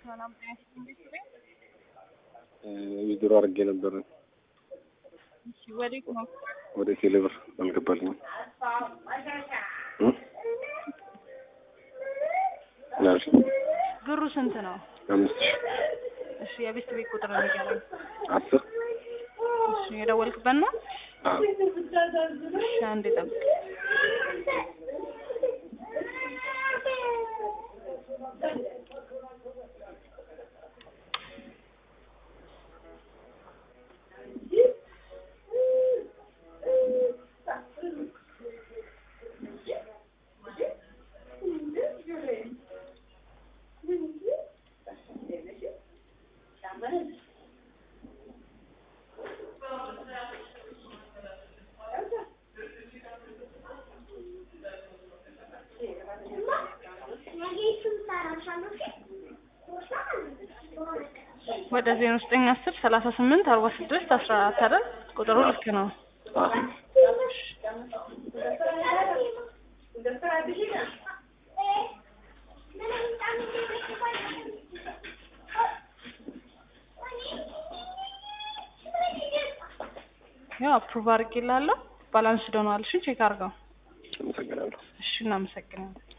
ሰላም ጤና ይስጥልኝ። ዊዝድሮ አድርጌ ነበር እሺ፣ ወዴት ነው? ወደ ቴሌብር አልገባልኝም። እ? ምን አልሽ? ብሩ ስንት ነው? አምስት ሺህ እሺ፣ የቤት ቤት ቁጥር ንገረኝ። አስር እሺ፣ የደወልክበት ነው? አዎ። እሺ፣ አንዴ ጠብቅ። ወደ ዜሮ ዘጠኝ አስር ሰላሳ ስምንት አርባ ስድስት አስራ አራት አይደል? ቁጥሩ ልክ ነው። አዎ። ያው አፕሩቭ አድርጌልሃለሁ። ባላንስ ዶኗል። እሺ ቼክ አድርገው። አመሰግናለሁ። እሺ እናመሰግናለን።